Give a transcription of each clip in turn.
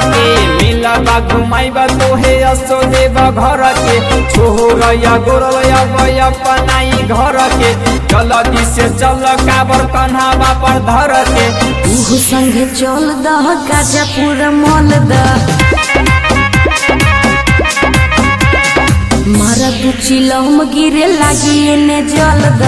के मिलबा घुमाइबा तोहे असो देव घर के छोहरया गोरया बया पनाई घर के जल्दी से चल काबर कन्हावा पर धर के तू संगे चल दह गाजापुर मल द मारा तू चिलम गिरे लागी एने जल द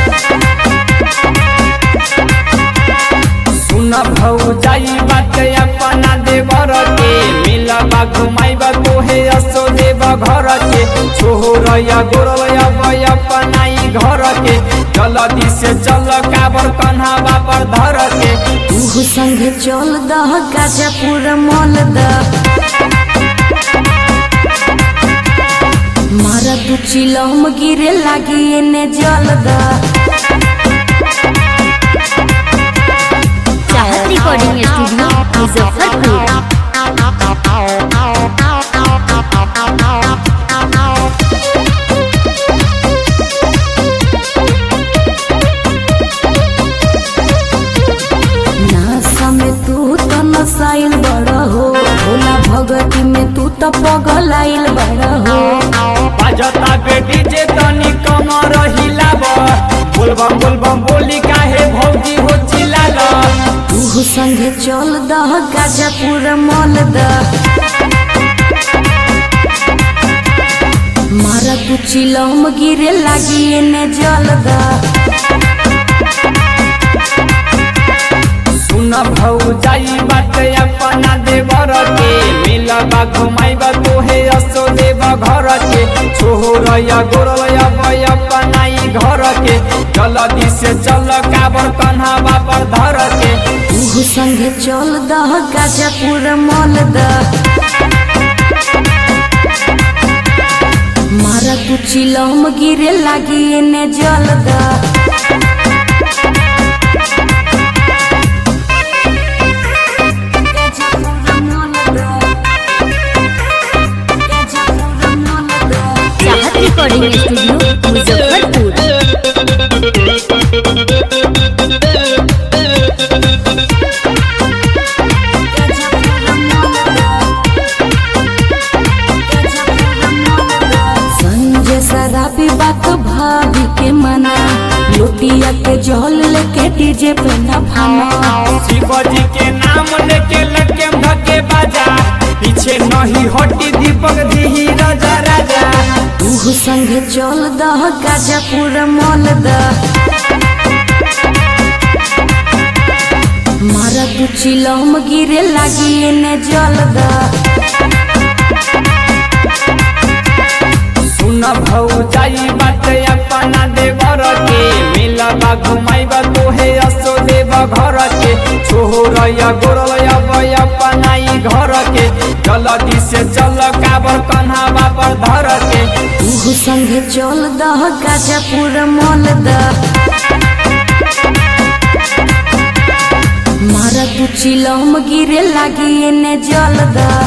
सुन भौ जाई बात अपना देवर के मिलबा घुमाइबा तोहे असो देव घर के छोहरया गोरया बया पनाई घर के जल्दी से चल काबर कन्हावा पर धर के तू संगे चल दह गाजापुर मल द मारा तू चिलम गिरे लागी एने जल द चाहत रिकॉर्डिंग स्टूडियो मुजफ्फरपुर नासा में तू तो नसाइल बड़ हो भोला भगती में तू तो पगलाइल बड़ हो बाजता बेटी जे तनी कम रहिलाब बोलबम बोलबम बोली काहे भौजी हो चिल्लाल तू संगे चल दह गाजापुर मल द मारा तू चिलम गिरे लागी एने जल द सुन भौ जाई बात अपना देवर के मिलबा घुमाइबा तोहे असो देव घर के छोहरया गोरया बया पनाई घर के जल्दी से चल काबर कन्हावा पर धर के तू संगे चल दह गाजापुर मल द मारा तू चिलम गिरे लागी एने जल द चाहत रिकॉर्डिंग स्टूडियो मुजफ्फरपुर संजय शराबी बात भाभी के मना लुटिया के जल लेके डीजे पे न भाना शिवजी के नाम लेके लगे धके बाजा पीछे नहीं हटी दीपक दी राजा राजा तू संगे चल दह गाजापुर मल द मारा तू चिलम गिरे लागी एने जल द सुन भौ जाई बात अपना देवर के मिलबा घुमाइबा तोहे असो देव घर के छोहरया गोरया बया पनाई घर के जल्दी से चल काबर कन्हावा पर धर के तू संगे चल दह गाजापुर मल द मारा तू चिलम गिरे लागी एने जल द